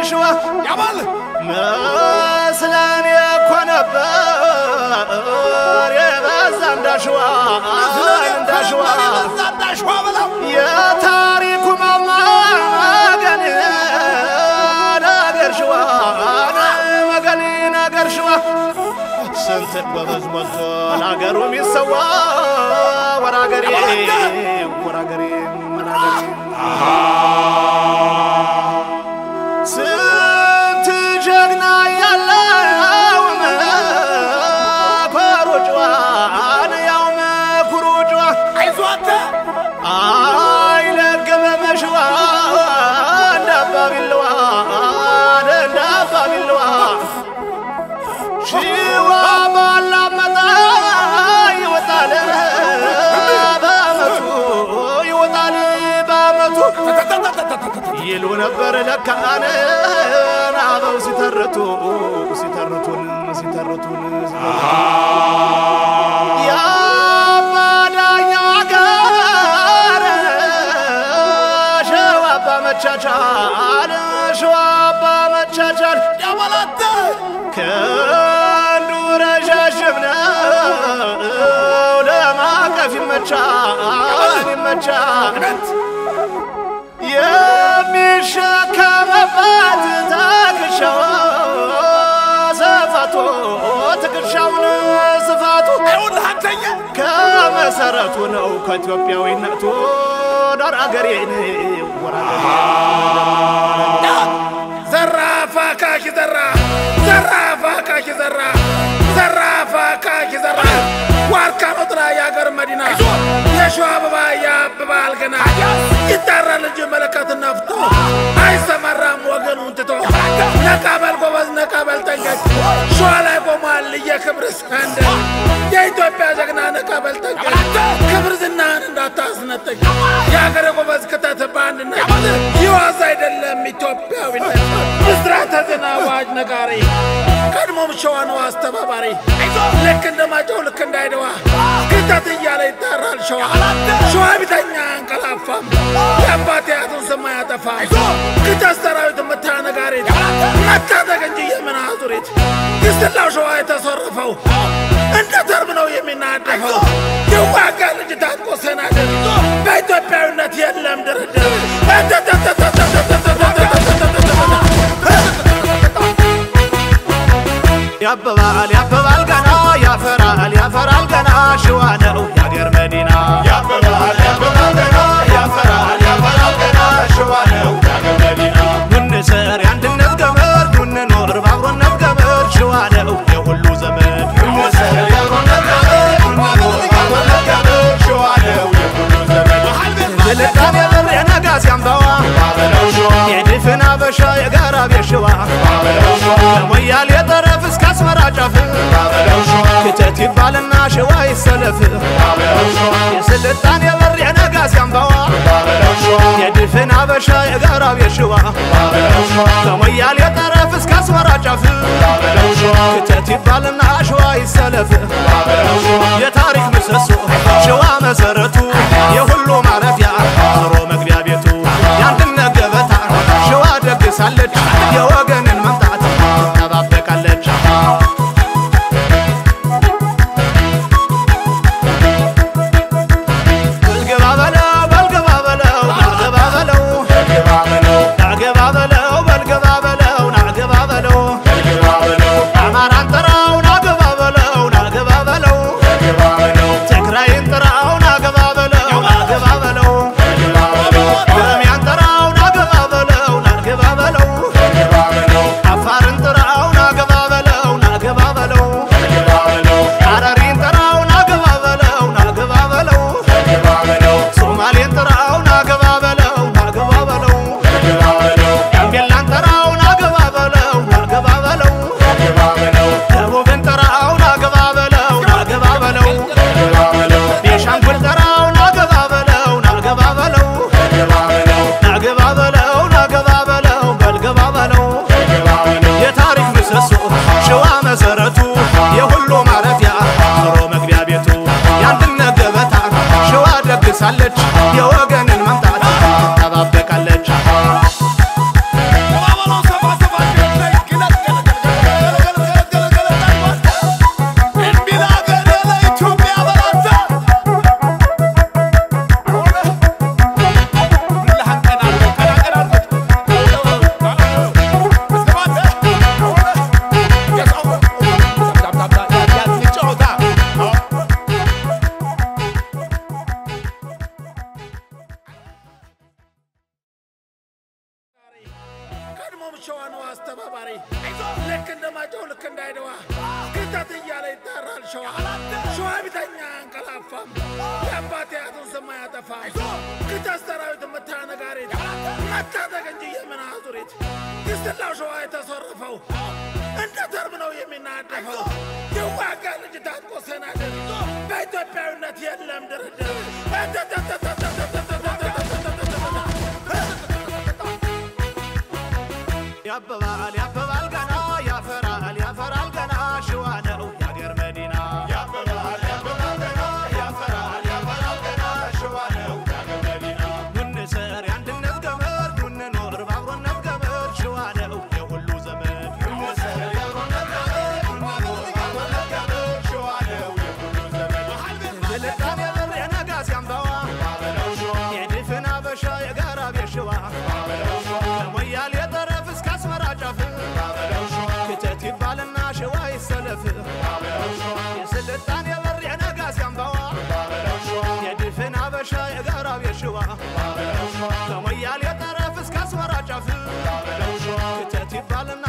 ሸዋ ያባል መስለን እኮ ነበር የበዛ እንዳሸዋ እንዳሸዋ እንዳሸዋ በለው የታሪኩ ማማ መገን ነገር ሸዋ መገን ነገር ሸዋ ስንት ጎበዝ ሞልቶ ለአገሩ የሚሰዋ ወራገሬ ወራገሬ ወራገሬ ስንት ጀግና ያለው መኮሩ ጨዋን ያው መኩሩ ጨዋ አይዞህ አንተ አይለገመ መሽዋ እንዳባቢልዋ እንዳባቢልዋ ሽዋ ባላመጣ ይወጣል በአመቱ ይወጣል በአመቱ ይሉ ነበር ለካን አበው ሲተርቱ ሲተርቱን ሲተርቱን የአባዳኛ ጋር ሸዋባ መቻቻል ሸዋባ መቻቻል ያባል አንተ ከንዱ ረዣዥም ነው ለማቀፍ ይመቻል ይመቻል የሚሸከመበት ትከሻው ስፋቱ ትከሻውን ስፋቱ ይኸውልህ አንተዬ ከመሰረቱ ነው ከኢትዮጵያዊነቱ ዳር አገሬን ዘራፍ አካኪ ዘራ ዘራፍ አካኪ ዘራ ዘራፍ አካኪ ዘራ ዋርካ መጥራ የአገር መዲና የሸዋ አበባ ያብባል ገና ይጠራል እንጂ መለከት ነፍቶ አይሰማራም ወገኑን ትቶ ነቃበል ጎበዝ ነቃበል ጠንቀቅ ሸዋ ላይ ቆሟል የክብር ሰንደቅ የኢትዮጵያ ጀግና ነቃበል ጠንቀቅ ክብር ዝናህን እንዳታስነጥቅ የአገር ጎበዝ ክተት በአንድነት ይዋዝ አይደለም ኢትዮጵያዊነት ምስራተ ዜና አዋጅ ነጋሪ ቀድሞም ሸዋ ነው አስተባባሪ ልክ እንደ ማጨው ልክ እንዳይደዋ ክተት እያለ ይጠራል ሸዋ ሸዋ ቢተኛ አንቀላፋም የአባት ያቱን ስም አያጠፋም ክተት ሰራዊት ምታ ነጋሪት መታጠቅ እንጂ የምን አዙሪት ግስትላው ሸዋ የተሰረፈው እንደ ተርብ ነው የሚናደፈው የዋጋ ልጅ ታጥቆ ሰናደር በኢትዮጵያዊነት የለም ድርድር ያብባል ያብባል ገና ያፈራል ያፈራል ገና ሸዋ ነው የአገር መዲና ያብባል ያብባል ገና ያፈራል ያፈራል ገና ሸዋ ነው የአገር መዲና እንስር የአንድነት ገመድ እንኖር በአብሮነት ገመድ ሸዋ ነው የሁሉ ዘመድ እንሰር የአብሮነት ገመድ እንኑር በአብሮነት ገመድ ሸዋ ነው የሁሉ ዘመድ የልጣን የብር የነጋስ ያምባዋ ባበለው ሸዋ የድፍን አበሻ የጋራ ቤት ሸዋ ባበለው ሸዋ ከሞያሌ ጠረፍ እስከ አስመራ ጫፍ ባበለው ሸዋ ክተት ይባልና ሸዋ ይሰለፍ ባበለው ሸዋ የስልጣን የብር የነጋስ ያምባዋ ባበለው ሸዋ የድፍን አበሻ የጋራ ቤት ሸዋ ባበለው ሸዋ ከሞያሌ ጠረፍ እስከ አስመራ ጫፍ ባበለው ሸዋ ክተት ይባልና ሸዋ ይሰለፍ ባበለው ሸዋ የታሪክ ምሰሶ ሸዋ መሰረቱ የሁሉ ማረፊያ ዞሮ መግቢያ ቤቱ የአንድነት ገበታ ሸዋ ደግሳለች የወገንን መምጣት ትጠባበቃለች በልግባ በለው በልግባ በለው ናግባ በለው ግባ በለው ናግባ በለው በልግባ በለው ናግባ በለው ግባ በለው አማራን ጥራው ናግባ በለው ናግባ በለው ግባ በለው ትግራይን ጥራው ናግባ በለው ናግባ በለው ግባ በለው ኦሮሚያን ጥራው ናግባ በለው ናግባ በለው ግባ በለው አፋርን ጥራው ናግባ በለው ናግባ በለው ግባ በለው ሐረሪን ጥራው ናግባ በለው ናግባ በለው ግባ በለው ሶማሌን ጥራው ናግባ በለው ናግባ በለው ግባ በለው ጋምቤላን ጥራው ናግባ በለው ናግባ በለው ግባ በለው ደቡብን ጥራው ናግባ በለው ናግባ በለው ግባ በለው ቤንሻንጉል ጥራው ናግባ በለው ናግባ በለው ግባ በለው ናግባ በለው ናግባ በለው በልግባ በለው ግባ በለው የታሪክ ምሰሶ ሸዋ መሰረቱ የሁሉ ማረፊያ ዞሮ መግቢያ ቤቱ የአንድነት ገበታ ሸዋ ደግሳለች የወገንን መምጣት ትጠባበቃለች ግባ በለው ሰፋ የኦሮሞም ሸዋ ነው አስተባባሪ ልክ እንደማጨው ልክ እንዳይደዋ ክተት እያለ ይጣራል ሸዋ ሸዋ ቢተኛ አንቀላፋም የአባቴ አያቱን ስም አያጠፋም ክተት ሰራዊት መታ ነጋሪት መታጠቅ እንጂ የምን አዙሪት ይስላው ሸዋ የተሰረፈው እንደ ተርብ ነው የሚናደፈው የዋጋ ልጅ ታጥቆ ሰናድር በኢትዮጵያዊነት የለም ድርድር ያብባል ያብባል ገና ያፈራል ያፈራል ገና ሸዋ ነው የአገር መዲና ያብባል ያብባል ገና ያፈራል ያፈራል ገና ሸዋ ነው የአገር መዲና ኑንስር የአንድነት ገመድ ኑንኖር በአብሮነት ገመድ ሸዋ ነው የሁሉ ዘመን ኑንስር የአብሮነት ገመድ ኑንኖር በአብሮነት ገመድ ሸዋ ነው የሁሉ ዘመን የልጣን የብር የነጋስ ያምባዋ የድፍን አበሻ የጋራ ቤት ሸዋ ከሞያሌ ጠረፍ እስከ አስመራ ጫፍ ክተት ይባልና ሸዋ ይሰለፍ የስልጣን የበር የነጋስ ያምባዋ የድፍን አበሻ የጋራ ቤት ሸዋ ከሞያሌ ጠረፍ እስከ አስመራ ጫፍ ክተት ይባልና